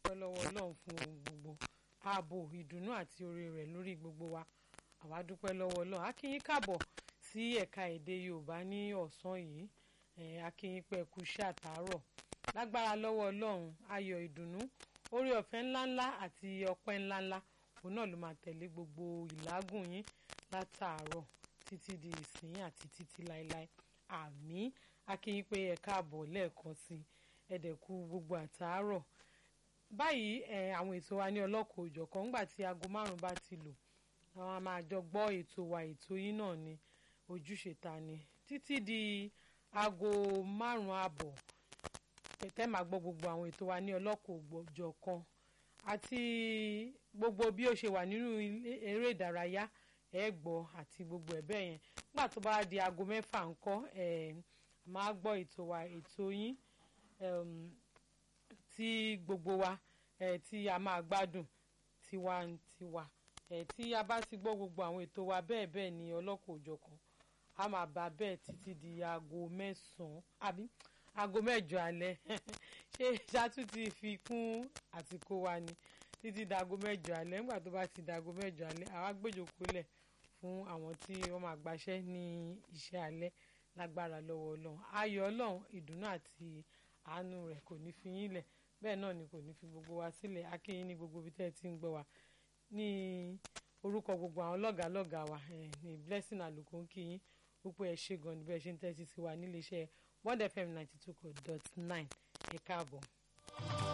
dúpẹ́ lọ́wọ́ ọlọ́run fún ohun gbogbo ààbò ìdùnnú àti oore rẹ̀ lórí gbogbo wa àwa dúpẹ́ lọ́wọ́ ọlọ́run a kí yín káàbọ̀ sí ẹ̀ka èdè yorùbá ní ọ̀sán yìí a kí yín pẹ́ kú iṣẹ́ àtàárọ̀ lágbára lọ́wọ́ ọlọ́run ayọ̀ ìdùnnú oore ọ̀fẹ́ ńláńlá àti ọpẹ́ ńláńlá òun náà ló máa tẹ̀lé gbogbo ìlágùn yín látàárọ̀ títí di ìsìn àti títí láéláé àmín a kí yín pé ẹ káàbọ̀ lẹ́ẹ̀kan sí i ẹ̀dẹ̀kú gbogbo àtàárọ̀ báyìí àwọn ètò wa ní ọlọ́kọ̀ òjọ̀kan ńgbà tí aago márùn-ún bá ti lò àwọn a máa jọ gbọ́ ètò wa ètò yín náà ni ojúṣe ta ni títí di aago márùn-ún àbọ̀ tẹ́ máa gbọ́ gbogbo àwọn ètò wa ní ọlọ́kọ̀ òjọ̀kan àti gbogbo bí ó ṣe wà nínú eré ìdárayá ẹ gbọ́ àti gbogbo ẹ̀ bẹ́ẹ̀ yẹn nígbà tó bá di aago mẹ́fà ńkọ́ ẹ̀ máa gbọ́ ètò wa ètò yín tí gbogbo wa ẹ̀ tí a máa gbádùn tiwantiwa ẹ̀ tí a bá ti gbọ́ gbogbo àwọn ètò wa bẹ́ẹ̀ bẹ́ẹ̀ ni ọlọ́kọ̀ òjọ̀kan a máa bá bẹ́ẹ̀ títí di aago mẹ́sàn-án àbí aago mẹ́jọ alẹ́ ṣé ṣáàtú ti fi kún àsìkò wa ni títí dago mẹ́jọ alẹ́ nígbà tó bá ti dago mẹ́jọ alẹ́ àwa gbèjòkó lẹ̀ fún àwọn tí wọ́n máa gbaṣẹ́ ní iṣẹ́ alẹ́ lágbára lọ́wọ́ ọlọ́run ayọ̀ ọlọ́run ìdùnnú àti àánú rẹ̀ kò ní fi yín lẹ̀ bẹ́ẹ̀ náà ni kò ní fi gbogbo wa sílẹ̀ akínyín ní gbogbo ibi tẹ́ ẹ ti ń gbọ́ wa ní orúkọ gbogbo àwọn lọ́gàálọ́gàá wa ní blessing àlùkò ń kí yín wípé ẹ ṣe gan ni bẹ́ẹ̀ ṣe ń tẹ́tí sí wa níléeṣẹ́ Bond FM ninety two dot nine ẹ káàbọ̀.